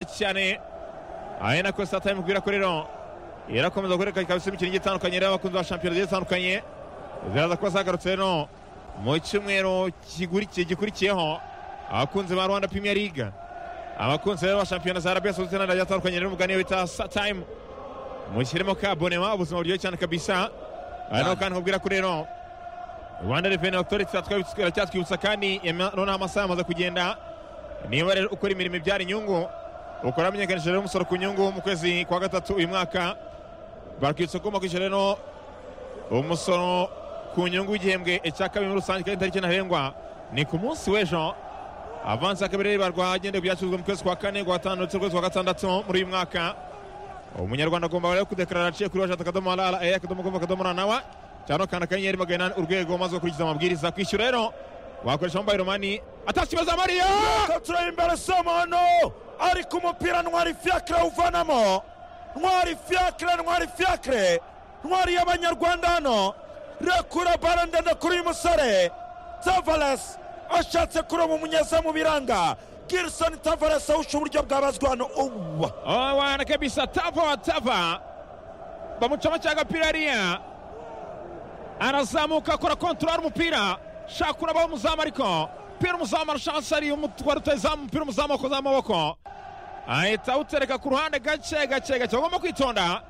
cyane ahena ko satani mu bwirakorero irakomeza gukoreka ikaba isoma imikino igiye itandukanye ireba abakunzi ba shampiyona zigiye zitandukanye ziraza kuba zagarutse rero mu cyumweru kigurikiye gikurikiyeho abakunzi ba rwanda premier league abakunzi rero ba shampiyona za arabiya sawudite n'andi agiye atandukanye rero umuganiro bita satime mushyiremo kabonema ubuzima buryoshye cyane kabisa aha niho kandi nkubwira ko rero rwanda reveni otoriti iracyatwibutsa kandi noneho amasaha amaze kugenda niba rero ukora imirimo ibyara inyungu ukora amenyekanishije rero umusoro ku nyungu mu kwezi kwa gatatu uyu mwaka bakwibutsa ko ugomba kwishyura rero umusoro ku nyungu w'igihembwe cya kabiri muri rusange kandi itariki ntarengwa ni ku munsi w'ejo avansi ya kabiri ribarwa agendeye ku byacuruzwa mu kwezi kwa kane kwa gatanu ndetse n'ukwezi kwa gatandatu muri uyu mwaka umunyarwanda agomba rero kudekarara aciye kuri wajata akadomo ara ara eya akadomo gomba akadomo ra nawa cyangwa kanda akanyenyeri magana inani urwego maze ugakurikiza amabwiriza kwishyura rero wakoresha mobayiro mani atashye ikibazo mariya ikabutura imbere somono ari ku mupira ntwari fiakire awuvanamo ntwari fiakire ntwari fiakire ntwari y'abanyarwanda hano rekura bara ndende kuri uyu musore tavares ashatse kuroba umunyezamu mu biranga girisoni tavares awusha uburyo bwabazwa hano uwa wana kabisa tava wa tava bamucamo cya gapira hariya arazamuka akora kontorora umupira shaka kurabaho umuzamu ariko umupira umuzamu arashanse ari umutwara utazamu umupira umuzamu wakoze amaboko ahita awutereka ku ruhande gake gake gake bagomba kwitonda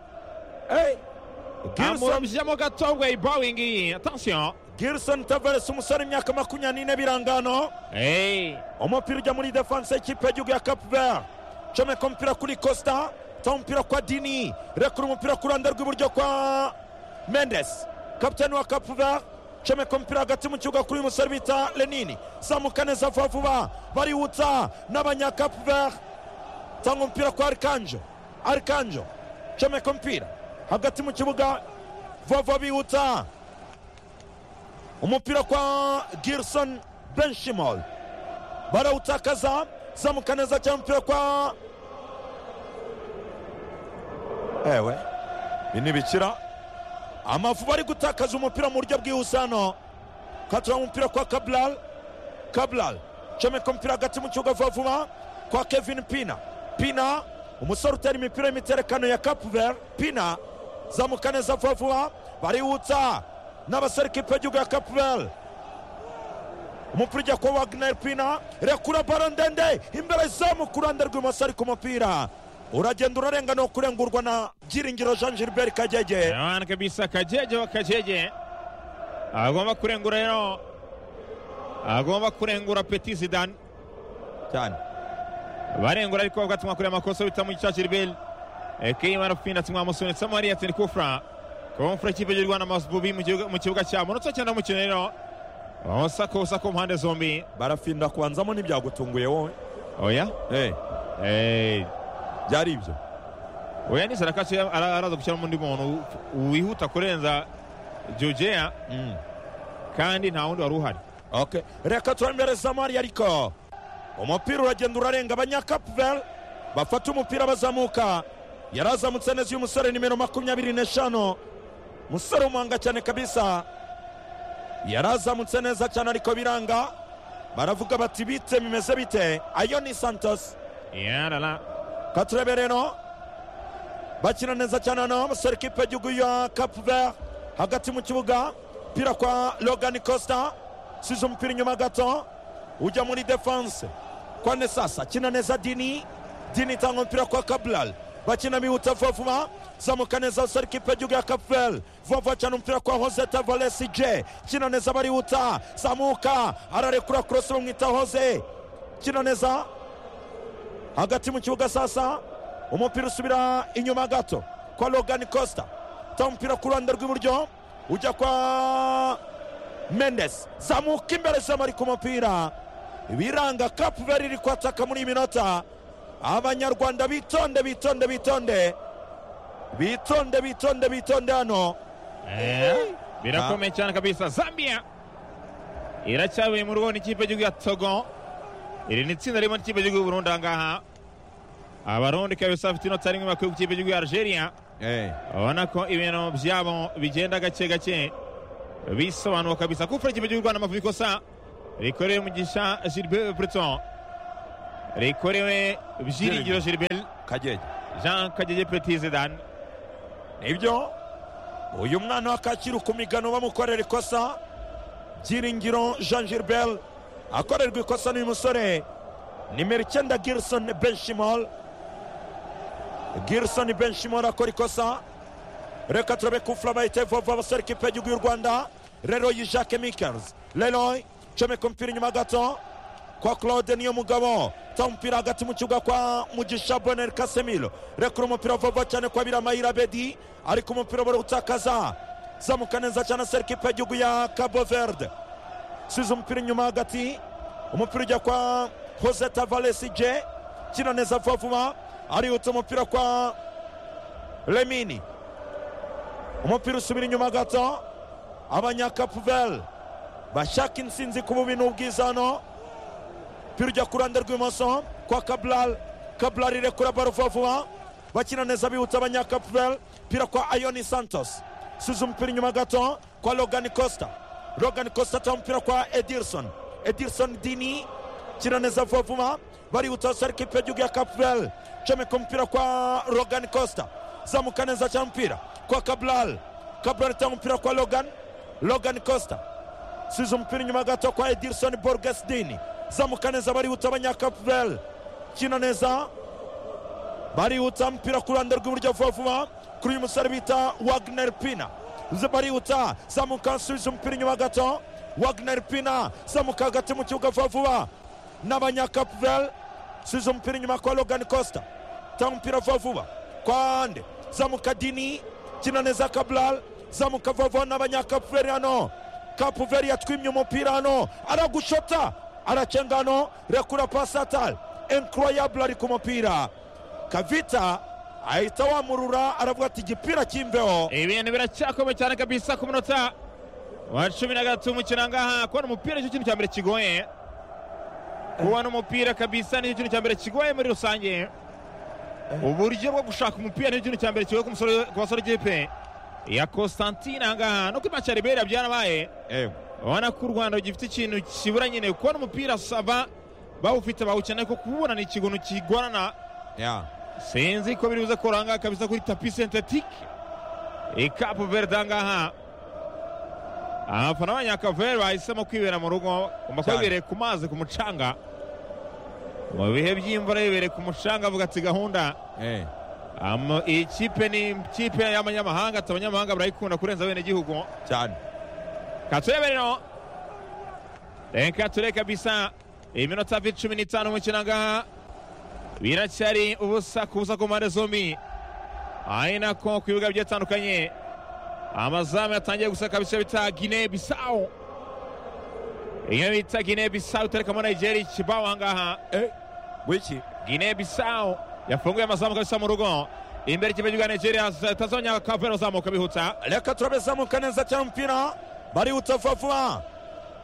girisoni amurabyiryamo gato ngo yibawingi iyi atansiyo girisoni tavares umusore w'imyaka makumyabiri n'ine biranga hano eee umupira ujya muri defanse y'ikipe y'igihugu ya cape vert comeka umupira kuri costa ta umupira kwa dini rekura umupira ku ruhande rw'iburyo kwa mendes kapitani wa cape vert comeka umupira hagati mu kibuga kuri uyu musore bita lenini zamuka neza vuba vuba barihutsa n'abanya cape vert tanga umupira kwa arikanjo arikanjo comeka umupira hagati mu kibuga vuba vuba bihutsa umupira kwa girson benshimol barawutakaza zamuka neza cyane umupira kwa ewe ibi ntibikira amavuba ari gutakaza umupira mu buryo bwihuse hano katura umupira kwa kabral kabral comeka umupira hagati mu kibuga vuba vuba kwa kevin pina pina umusore utera imipira y'imiterekano ya kapuver pina zamuka neza vuba vuba barihutsa n'abasore ikipe y'igihugu ya kapuver umupira ujya kuba wagner pina rekura baro ndende imbere zamu ku ruhande rw'ibumoso ari ku mupira uragenda urarengana kurengurwa na byiringiro jean gilbert kagege wana kabisa kagege wa kagege agomba kurengura rero agomba kurengura peti zidane cyane barengura ariko bagatuma kureba amakosa bita mu gicacu ribeli keyimana fina tumwa musunitsemo hariya tini kufra kumfura ikipe y'u rwanda masububi mu gihugu- mu kibuga cya munotsa cyane umukino rero usakosa ku mpande zombi barafinda kubanzamo ntibyagutunguye wowe oya Eh, Eh, byari ibyo oya ni sarakasi ara- araza gushyiramo undi muntu wihuta kurenza jojeya Mm. kandi nta wundi wari uhari Okay. reka turamberezamo hariya ariko umupira uragenda urarenga abanyakapuvel bafata umupira bazamuka yarazamutse neza uyu musore nimero makumyabiri n'eshanu musore w'umuhanga cyane kabisa yarazamutse neza cyane ariko biranga baravuga bati bite bimeze bite ayo ni santos yarara katurebe rero bakina neza cyane hano umusore ikipe y'igihugu ya cape vert hagati mu kibuga umupira kwa logan costa usize umupira inyuma gato ujya muri defanse kwa nesasa akina neza dini dini itanga umupira kwa kabral bakina bihuta vuba vuba zamuka neza umusore ikipe y'igihugu ya cape vert vuba vuba cyane umupira kwa jose tavares j kina neza barihuta zamuka ararekura kurose bamwita jose kina neza hagati mu kibuga sasa umupira usubira inyuma gato kwa logan costa ta umupira ku ruhande rw'iburyo ujya kwa mendes zamuka imbere zama ari ku mupira biranga kapuveri iri kwataka muri iyi minota abanyarwanda bitonde bitonde bitonde bitonde bitonde bitonde hano Eh, birakomeye cyane kabisa zambia iracyabuye mu rugo n'ikipe y'igihugu ya togo iri ni itsinda ririmo n'ikipe y'igihugu y'uburundi ahangaha abarundi kabisa bafite inota rimwe bakwiye ku kipe y'igihugu ya algeria urabona ko ibintu byabo bigenda gake gake bisobanura kabisa kufura ikipe cy'u rwanda amavubi ikosa rikoreye umugisha gilbert breton rikorewe byiringiro geriberi kagege jean kagege peti zidane nibyo uyu mwana wa kacyiru ku migano bamukorera ikosa byiringiro jean gilbert akorerwa ikosa n'uyu musore nimero icyenda girison benshimol girison benshimol akora ikosa reka turabe kufura bayite vova abasore kipe y'igihugu y'u rwanda leroy jacques mikers leroy comeka umupira inyuma gato kwa claude niyo mugabo ta umupira hagati mu kibuga kwa mugisha bonel kasemiro rekura umupira vuba cyane kwa biramayira bedi ariko umupira bari gutakaza zamuka neza cyane asera ikipe y'igihugu ya cabo verde size umupira inyuma hagati umupira ujya kwa jose tavalesi je kina neza vuba vuba arihutse umupira kwa lemini umupira usubira inyuma gato abanyakapuvel bashaka intsinzi ku bubi n'ubwiza hano umupira ujya ku ruhande rw'ibumoso kwa kabral kabral irekura baro vuba vuba bakina neza bihutsa abanyakapuvel umupira kwa ayoni santos usize umupira inyuma gato kwa logan costa logan costa atanga umupira kwa edirson edirson dini kina neza vuba vuba barihuta sare kipe y'igihugu ya kapuvel comeka umupira kwa logan costa zamuka neza cyane umupira kwa kabral kabral itanga umupira kwa logan logan costa size umupira inyuma gato kwa edirson borgesdini zamuka neza barihuta abanyakapuvel kina neza barihuta umupira ku ruhande rw'iburyo vuba vuba kuri uyu musore bita wagner pina barihuta zamuka asubiza umupira inyuma gato wagner pina zamuka hagati mu kibuga vuba vuba n'abanyakapuvel subiza umupira inyuma kwa logan costa tanga umupira vuba vuba kwa ande zamuka dini kina neza kabral zamuka vuba vuba n'abanyakapuvel hano kapuvel yatwimye umupira hano aragushota aracenga hano rekura pasatal incroyable ari ku mupira kavita ahita wamurura aravuga ati igipira cy'imbeho ibintu biracyakomeye cyane kabisa ku munota wa cumi na gatatu umukino ngaha kubona umupira nicyo kintu cya mbere kigoye kubona umupira kabisa nicyo kintu cya mbere kigoye muri rusange uburyo bwo gushaka umupira nicyo kintu cya mbere kigoye ku musore- ku basore kipe ya Constantine aha ngaha no kuri match ya Liberia byarabaye ubona ko u Rwanda gifite ikintu kibura nyine kubona umupira saba bawufite bawukeneye ko kubona ni ikintu kigorana sinzi ko biri buze ko uranga kabisa kuri tapi sentetike ikapu verde aha ngaha abafana b'abanyakavere bahisemo kwibera mu rugo bagomba kuba Cyane. bibereye ku mazi ku mucanga mu bihe by'imvura bibereye ku mucanga avuga ati gahunda Ama- iyi kipe ni ikipe y'abanyamahanga ati abanyamahanga barayikunda kurenza bene gihugu cyane katuyebe rero reka ture kabisa iminota vi cumi n'itanu umukino ngaha biracyari ubusa ku busa ku mpande zombi ari nako ku bibuga bigiye bitandukanye amazamu yatangiye gusa kabisa bita gine bisawo iyo bita gine bisawo iterekamo nigeri kibaho aha ngaha wiki gine bisawo yafunguye amazamu kabisa mu rugo imbere ikipe cy'igihugu cya nigeria tazabanya kavero zamuka bihuta reka turabezamuka neza cyane umupira barihuta vuba vuba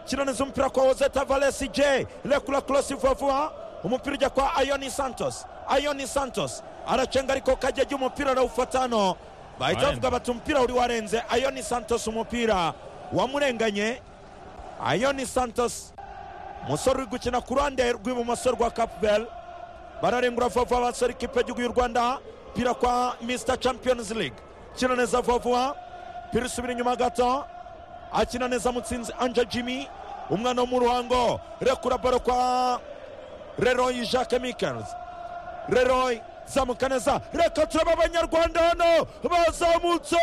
kinaniza umupira kwa jose tavalesi j rekura korosi vuba vuba umupira ujya kwa ayoni santos ayoni santos aracenga ariko kajya umupira arawufata hano bahita Arenga. bavuga bati umupira uri warenze ayoni santos umupira wamurenganye ayoni santos umusore uri gukina ku ruhande rw'ibumoso rwa kapubel bararengura vuba vuba abasore ikipe y'igihugu y'u rwanda pira kwa mr champions league kina neza vuba vuba pira usubira inyuma gato akina neza mutsinzi anja jimmy umwana wo mu ruhango rekura baro kwa leroy jacques mikers leroy zamuka neza reka turaba abanyarwanda hano bazamutse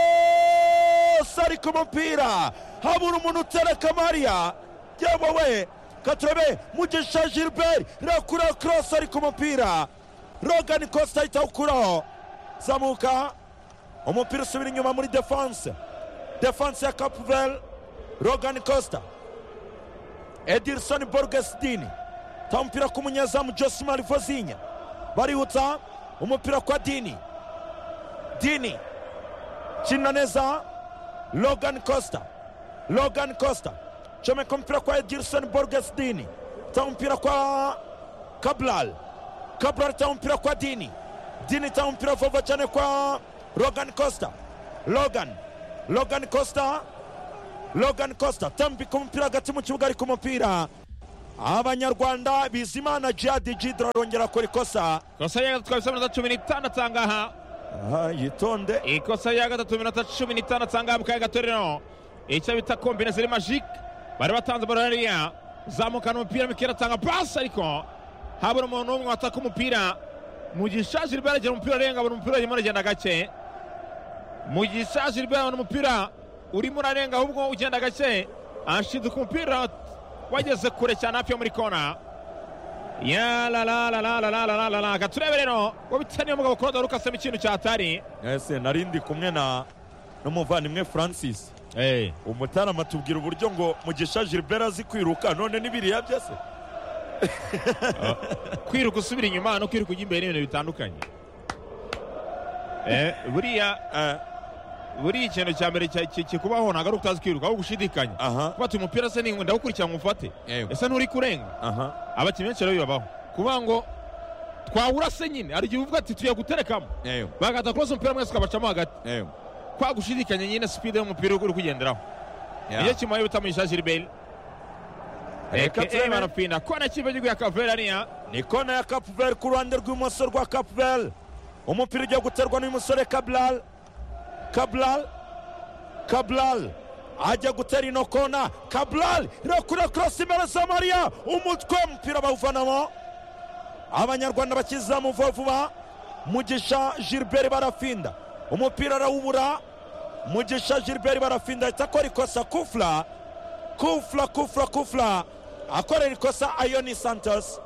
cross ari ku mupira habura umuntu utera kamariya yewe we katurabe mugisha gilbert rakura cross ari ku mupira rogan costa ahita awukuraho zamuka umupira usubira inyuma muri defanse defanse ya capuvel rogan costa edirson borgesdini ta umupira ku munyezamu josimari vozinya barihutsa umupira kwa dini dini kina neza logan costa logan costa comeka umupira kwa edirson borgesdini ta umupira kwa kabral kabral ta umupira kwa dini dini ta umupira vuba cyane kwa rogan costa logan logan costa logan costa tambika umupira hagati mu kibuga ariko umupira abanyarwanda bizimana jihadi jidra arongera akora ikosa ikosa ya gatatu kabisa iminota cumi n'itandatu aha ngaha Aha, yitonde ikosa ya gatatu iminota cumi n'itanu atanga mu kanya gatorero icyo bita kombinezeri majike bari batanze baro hariya zamukana umupira mikera atanga pasi ariko habura umuntu n'umwe wataka umupira mu gishaje riba yaragera umupira arenga abona umupira urimo uragenda gake mu gishaje riba yabona umupira urimo urarenga ahubwo ugenda gake ashinzwe umupira wageze kure cyane hafi yo muri kona ya la la la la la la la la la gaturebe rero ngo bitsa niyo mugabo kuroda rukasemo ikintu cyatari ese narindi kumwe na n'umuvandimwe francis eh umutarama tubwira uburyo ngo mugisha gilbert azi kwiruka none n'ibiriya byase kwiruka usubira inyuma no kwiruka ujya imbere ni ibintu bitandukanye Eh, buriya eh, buriya ikintu cya mbere cya- ki- kikubaho ntabwo ari utazi kwiruka ahubwo gushidikanya aha kuba ati umupira se ni ndawukurikira ngo umufate Yego. ese nturi kurenga aha abakinnyi benshi rero bibabaho kuvuga ngo twawura se nyine hari igihe uvuga ati tugiye guterekamo bagahita kurasa umupira mwese ukabacamo hagati kwa gushidikanya nyine sipide y'umupira uri kugenderaho nicyo kimuhaye bita muyisha gilbert Reka reka turebe. barapfina kona kipe y'igihugu ya kaverariya ni kona ya kapuveri ku ruhande rw'ibumoso rwa kapuveri umupira ugiye guterwa n'uyu musore kaburari kaburari kaburari ajya gutera ino kona kaburari irakura kurasa imbere za mariya umutwe umupira bawuvanamo abanyarwanda bakizamu vuba vuba mugisha gilbert barafinda umupira arawubura mugisha gilbert barafinda ahita akora ikosa kufura kufura kufura kufura akorera ikosa ayoni santos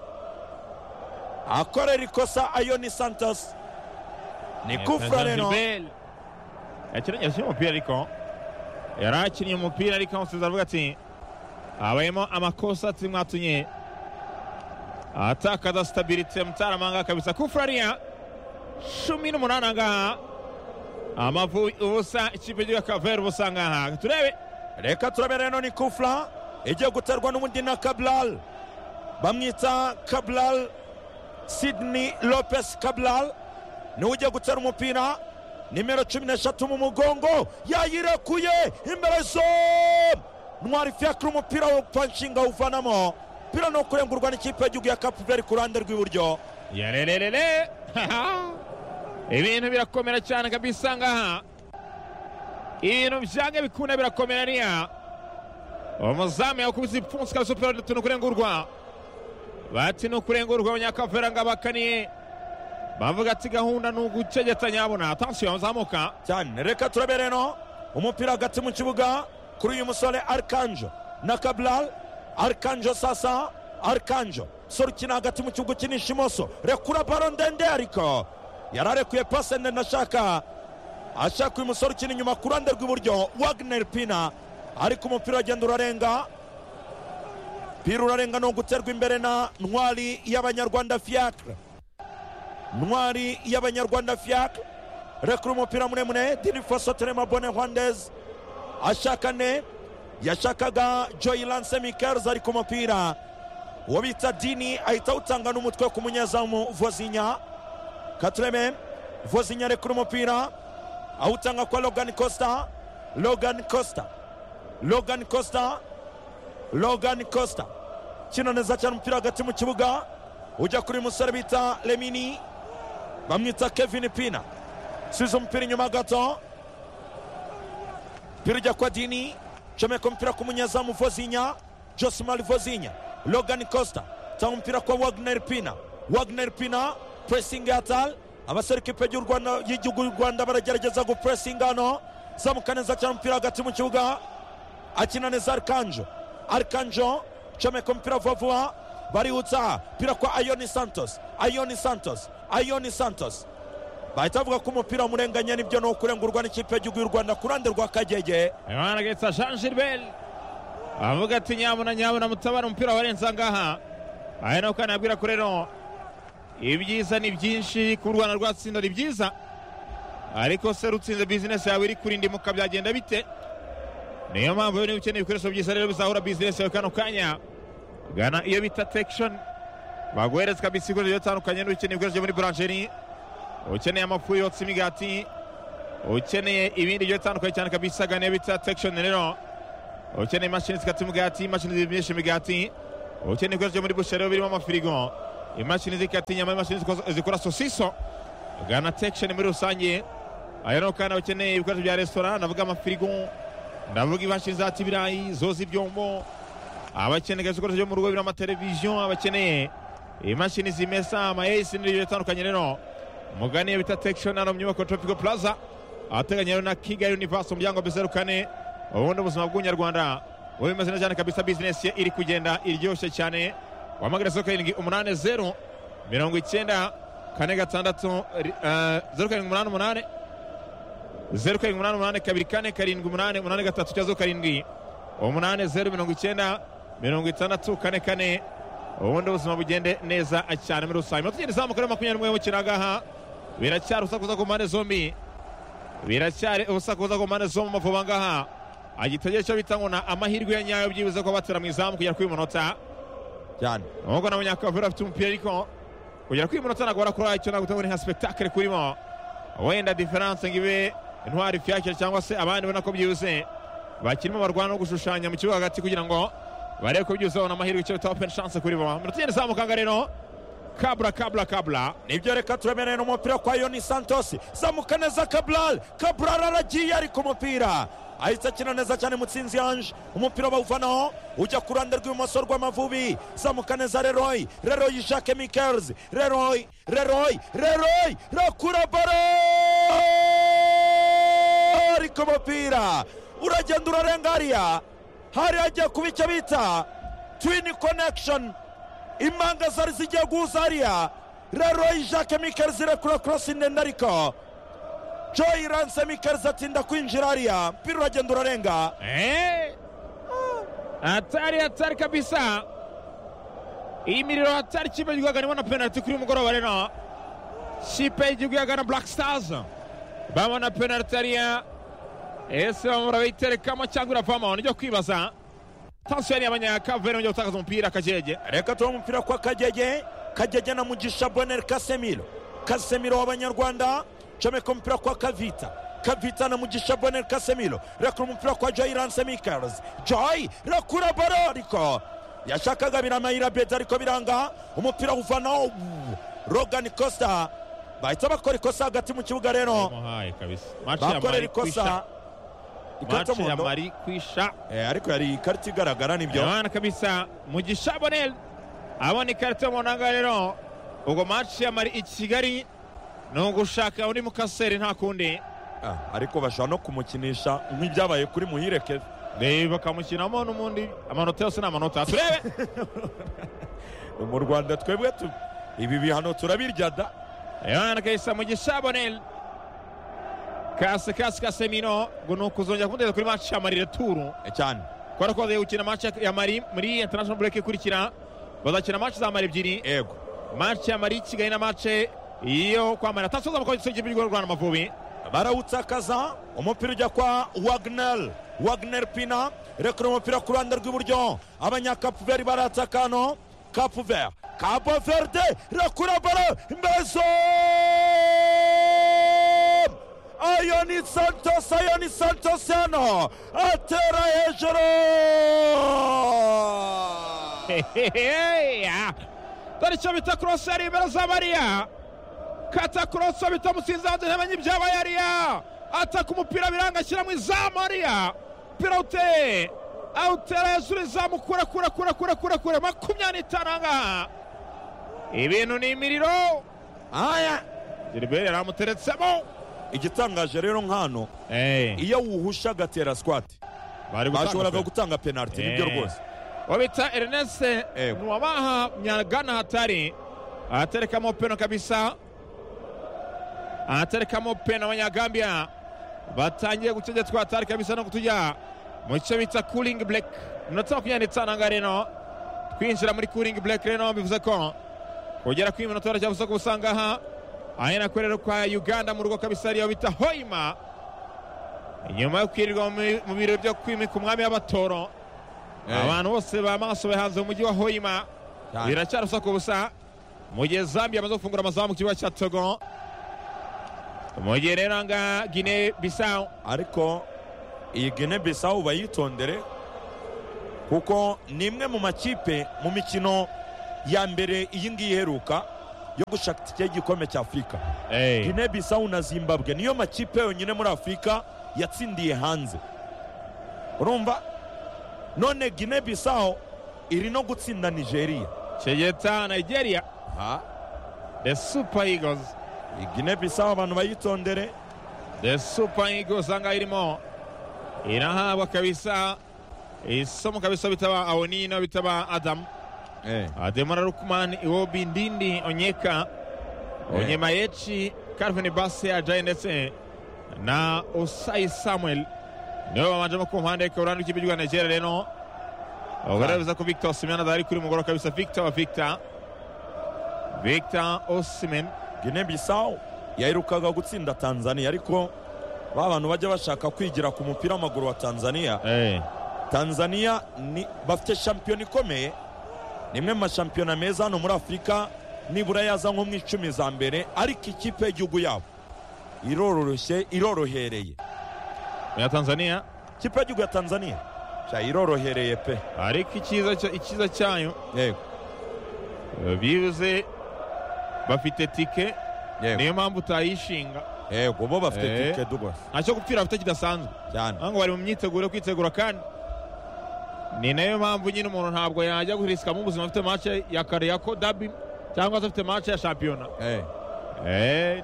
akorera ikosa ayoni santos ni kufura rero yakinnye yakinnye umupira ariko yari akinnye umupira ariko umusizi aravuga ati habayemo amakosa ati mwatumye atakaza sitabirite mutaramanga kabisa kufurariya cumi n'umunani angaha amavu ubusa ikipe y'igihugu ya kaveri ubusa angaha turebe reka turabera rero ni kufura igiye guterwa n'ubundi na kaburari bamwita kaburari sidney lopez kaburari niwe ugiye gutera umupira nimero cumi n'eshatu mu mugongo yayirekuye imbere zo ntwari fiakira umupira wo panshinga awuvanamo umupira ni ukurengurwa n'ikipe y'igihugu ya kapuveri ku ruhande rw'iburyo yarererere ibintu birakomera cyane kabisa ngaha ibintu byange bikunda birakomera niya umuzamu yakubise ipfunsi kabisa umupira uri ni ukurengurwa bati ni ukurengurwa abanyakavera ngo abakaniye bavuga ati gahunda ni ugucegeta nyabona atansiyo yazamuka cyane reka turabere rero umupira hagati mu kibuga kuri uyu musore arikanjo na kaburari arikanjo sasa arikanjo sore ukina hagati mu kibuga ukinisha imoso rekura baro ndende ariko yari arekuye pase ndende ashaka ashaka uyu musore ukina inyuma ku ruhande rw'iburyo wagneri pina ariko umupira uragenda urarenga pira urarenga ni uguterwa imbere na ntwari y'abanyarwanda fiacre ntwari y'abanyarwanda fiacre rekura umupira muremure dirifoso turema bone hwandez ashaka ne yashakaga joyi lanse mikelz ari ku mupira uwo bita dini ahita awutanga n'umutwe ku munyezamu vozinya katureme vozinya rekura umupira awutanga kwa logan costa logan costa logan costa logan costa kino neza cyane umupira hagati mu kibuga ujya kuri uyu musore bita lemini bamwita kevin pina subiza umupira inyuma gato mpira ujya kwa dini comeka umupira ku munyezamu vozinya josimari vozinya logan costa tanga umupira kwa wagner pina wagner pina puresingi yatal abasore ikipe y'u Rwanda- y'igihugu y'u rwanda baragerageza gupuresinga hano zamuka neza cyane umupira hagati mu kibuga akina neza arikanjo arikanjo comeka umupira vuba vuba barihutsa pira kwa ayoni santos ayoni santos ayoni santos bahita bavuga ko umupira wamurenganye nibyo ni ukurengurwa n'ikipe y'igihugu y'u rwanda ku ruhande rwa kagege imana getsa jean gilbert avuga ati nyabona nyabona mutabara umupira warenze angaha aya ni ukana yabwira ko rero ibyiza ni byinshi ku rwanda rwatsinda ni byiza ariko se rutsinze bizinesi yawe iri kurindimuka byagenda bite niyo mpamvu niba ukeneye ibikoresho byiza rero bizahura bizinesi yawe kano kanya gana iyo bita tekishoni baguhereza kabisa ibikoresho bigiye bitandukanye n'ukeneye ibikoresho byo muri buranjeri ukeneye amafu yotsa imigati ukeneye ibindi bigiye bitandukanye cyane kabisa gana iyo bita tekishoni rero ukeneye imashini zikata imigati imashini zimisha imigati ubukene bwose muri bushero birimo amafirigo imashini zikata inyama imashini zikoza- zikora sosiso gana tekisheni muri rusange aya ni kandi abakeneye ibikoresho bya resitora ndavuga amafirigo ndavuga imashini zata ibirayi zoza ibyombo abakeneye ibikoresho byo mu rugo birimo amateleviziyo abakeneye imashini zimesa amayesi n'ibyo bitandukanye rero mugane bita tekisheni hano mu nyubako ya topico plaza ahateganye rero na kigali universe umuryango bizeru kane ubundi ubuzima bw'umunyarwanda buba bumeze neza cyane kabisa bizinesi ye iri kugenda iryoshye cyane wahamagara zeru karindwi umunani zeru mirongo icyenda kane gatandatu ri- eh, zeru karindwi umunani umunani zeru karindwi umunani umunani kabiri kane karindwi umunani umunani gatatu cyangwa zeru karindwi umunani zeru mirongo icyenda mirongo itandatu kane kane ubundi ubuzima bugende neza cyane muri rusange iminota igenda izamuka rero makumyabiri n'umwe y'umukino ahangaha biracyari usakuza ku mpande zombi biracyari ubusakuza ku mpande zo mu mavuba ngaha agitegeko cyo bita ngo na amahirwe ya nyayo byibuze ko batera mu izamu kugera kuri uyu munota cyane nubwo na munyakavura afite umupira ariko kugera kuri uyu munota ntabwo barakora icyo ntabwo utabona nka sipetakire kurimo wenda diferanse ngo ibe intwari fiyakire cyangwa se abandi ubona ko byibuze bakirimo barwana no gushushanya mu kibuga hagati kugira ngo barebe ko byibuze babona amahirwe icyo bita openi shanse kuri bo iminota igenda izamuka ngaha rero kabla kabla kabla nibyo reka turemereye n'umupira kwa yoni santos zamuka neza kaburari kaburari aragiye ari ku mupira ahita akina neza cyane mutsinzi yanje umupira bawuvanaho ujya ku ruhande rw'ibumoso rw'amavubi zamuka neza leroy leroy jacques mikers leroy leroy leroy rakura baro ari ku mupira uragenda urarenga hariya hari agiye kuba icyo bita twini connection impanga zari zigiye guhuza hariya leroy jacques mikel zirekura korosi ndende ariko joy ranse mikel atinda kwinjira hariya mpira uragenda urarenga Eh? hatari hatari kabisa iyi miriro hatari ikipe y'igihugu yagana ibona penaliti kuri uyu mugoroba rero ikipe y'igihugu yagana black stars babona penaliti hariya ese bamwe barayiterekamo cyangwa iravamo nijya kwibaza tansiyo yari abanyakavere bajya gutakaza umupira akajege reka tuba umupira kwa kagege kagege na mugisha boneri kasemiro kasemiro w'abanyarwanda comeka umupira kwa kavita kavita na mugisha boneri kasemiro rekura umupira kwa joy ranse mikels joy rekura baro ariko yashakaga biramayira beda ariko biranga umupira uvanaho rogan costa bahita bakora ikosa hagati mu kibuga rero muhaye kabisa maci ya bakorera mari kwisha ikosa ikarita maci ya muhondo mari kwisha Eh, ariko yari ikarita igaragara nibyo Abana kabisa Mugisha Bonel abona ikarita y'umuhanga rero ubwo match ya Mali i Kigali ni ugushaka undi mukaseri nta kundi Ah, ariko bashobora no kumukinisha nk'ibyabaye kuri muhirekeve Eh, bakamukinamo n'umundi amanota yose ni amanota turebe mu rwanda twebwe tu ibi bihano turabirya da abana kabisa Mugisha Bonel kase kase kasemino ngo ni ukuzongera kumuteza kuri match ya Mali returu Eh, cyane kubera ko bagiye gukina match ya Mali muri international break ikurikira bazakina match za Mali ebyiri yego match ya Mali i Kigali na match yo kwamara tasoza amakozi cy'igihugu cy'u Rwanda Amavubi barawutakaza umupira ujya kwa wagner wagner pina rekura umupira ku ruhande rw'iburyo abanyakapuveri barataka hano kapuver kabo verde rekura baro mbezo ayoni santos ayoni santos hano atera hejuru Heheheya. dore icyo bita korosi yari imbere za mariya kata korosi bita musinzi hanze ntamenya ibyabaye hariya ataka umupira biranga ashyira mu izamu hariya umupira uteye awutera hejuru izamu kure kure kure kure kure kure makumyabiri n'itanu ahangaha ibintu ni imiriro aya geriberi yari amuteretsemo igitangaje rero nk'hano iyo wuhusha agatera sikwati bari bashoboraga gutanga penaliti nibyo Eh. rwose uwo bita erinese Ego. nuwabaha nyagana hatari aterekamo peno kabisa aterekamo peno abanyagambia batangiye gutegetswa hatari kabisa no kutujya mu cyo bita kuringi bureke iminota makumyabiri n'itanu aha ngaha reno twinjira muri kuringi bureke reno bivuze ko kugera kuri iminota barajya gusa gusanga aha ahera korera kwa uganda mu rugo kabisa ariyo bita hoima inyuma yo kwirirwa mu- mu biro byo kwimika umwami w'abatoro abantu bose bamaso bahanze mu mujyi wa hoima Cyane. biracyari usaku busa mu gihe zambia amaze gufungura amazamu mu kibuga cya togo mu gihe rero nga gine bisawu ariko iyi gene bisawu bayitondere kuko ni imwe mu makipe mu mikino ya mbere iyi ngiyi iheruka yo gushaka itike y'igikombe cya afurika Eh, gine bisawu na zimbabwe niyo makipe yonyine muri afurika yatsindiye hanze urumva none gine bisawu iri no gutsinda nigeria Tegeta Nigeria ha the Super Eagles gine bisawu abantu bayitondere the Super Eagles angaha irimo irahabwa kabisa isomo kabisa bitaba Awonino bitaba Adam Ademara Lukman Iwobi Ndindi Onyeka Onyemayechi Calvin Basse Ajayi ndetse na Osayi Samuel nibo babanjemo ku mpande kaburande w'ikipe ry'u Rwanda Nigeria rero bagaragaza ko Victor Osimhen adahari kuri mugoro kabisa Victor wa Victor Victor Osimhen gine bisawu yaherukaga gutsinda tanzania ariko ba bantu bajya bashaka kwigira ku mupira w'amaguru wa tanzania eh tanzania ni, bafite shampiyona ikomeye ni imwe mu mashampiyona meza hano muri afurika nibura yaza nko mu icumi za mbere ariko ikipe y'igihugu yabo irororoshye irorohereye ya Tanzania ikipe y'igihugu ya tanzania sha irorohereye pe ariko icyiza cya- icyiza cyayo yego eh, bivuze bafite tike yego niyo mpamvu utayishinga yego bo bafite Eh. tike rwose ntacyo gupfira bafite kidasanzwe cyane ahubwo bari mu myiteguro yo kwitegura kandi ni nayo mpamvu nyine umuntu ntabwo yajya guhirisikamo ubuzima afite mace ya kariyako dabi cyangwa se afite mace ya shampiyona Eh. Eh,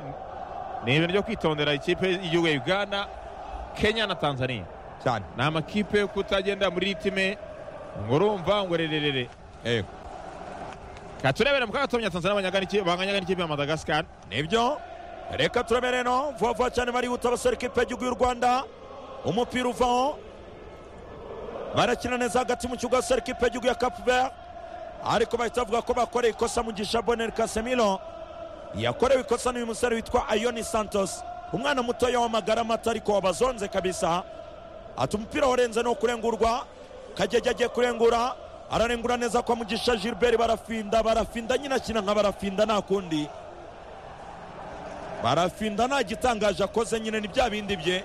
ni ibintu byo kwitondera ikipe y'igihugu ya uganda kenya na tanzania cyane ni amakipe yo kutagenda muri ritime ngo urumva ngo rererere yego ka turebere mu kaga tumenya tanzania banganya n'ikipe- banganya n'ikipe ya madagascar nibyo reka turabere no vuba vuba cyane barihuta abasore ikipe y'igihugu y'u rwanda umupira uvaho barakina neza hagati mu kibuga abasore ikipe y'igihugu ya cape vert ariko bahita bavuga ko bakoreye ikosa mu gisha bonel casemiro yakorewe ikosa n'uyu musore witwa ayoni santos umwana mutoya w'amagara amata ariko wabazonze kabisa ati umupira warenze no kurengurwa kagege agiye kurengura ararengura neza kwa mugisha gilbert barafinda barafinda nyine akina nka barafinda nta kundi barafinda nta gitangaje akoze nyine ni bya bindi bye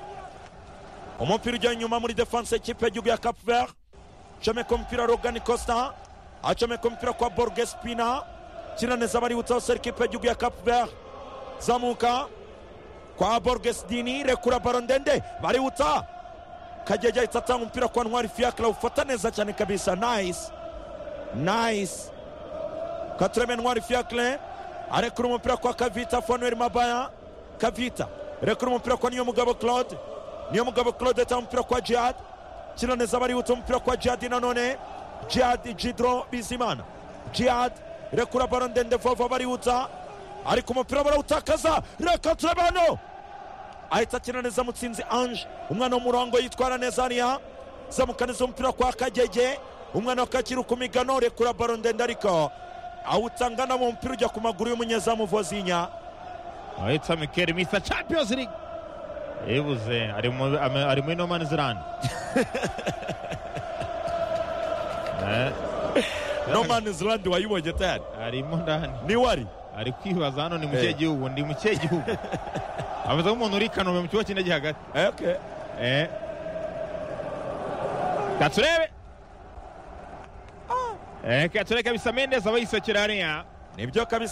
umupira ujya inyuma muri defanse y'ikipe y'igihugu ya cape vert acomeka umupira rogani costa acomeka umupira kwa borges pina kina neza baributsa hose ikipe y'igihugu ya cape vert zamuka kwa borges dini rekura baro ndende baributsa kagege ahita atanga umupira kwa ntwari fiakra ufata neza cyane kabisa nice nice katureme ntwari fiakre arekura umupira kwa kavita fanuel mabaya kavita rekura umupira kwa niyo mugabo claude niyo mugabo claude atanga umupira kwa jihad kino neza baributsa umupira kwa jihad nanone jihad jidro bizimana jihad rekura baro ndende vova baributsa ariko umupira barawutakaza reka turebe hano ahita akina neza mutsinzi ange umwana w'umurongo yitwara neza hariya zamuka neza umupira kwa kagege umwana wakakira ku migano rekura baro ndende ariko awutanga na mu mupira ujya ku maguru y'umunyezamu vozinya ahitwa mikeli misa champions league yibuze ari mu- ame- ari muri no man's land Eh, no man is land wayibonye tayari arimo ndani niwe ari ari kwibaza hano ni mu kihe Eh. gihugu ndi mu kihe gihugu ameze nk'umuntu uri i kanombe mu kigo cy'indege hagati Eh, okay. Eh. ka turebe Eh, ka turebe kabisa mendezi aba yisekera hariya nibyo kabisa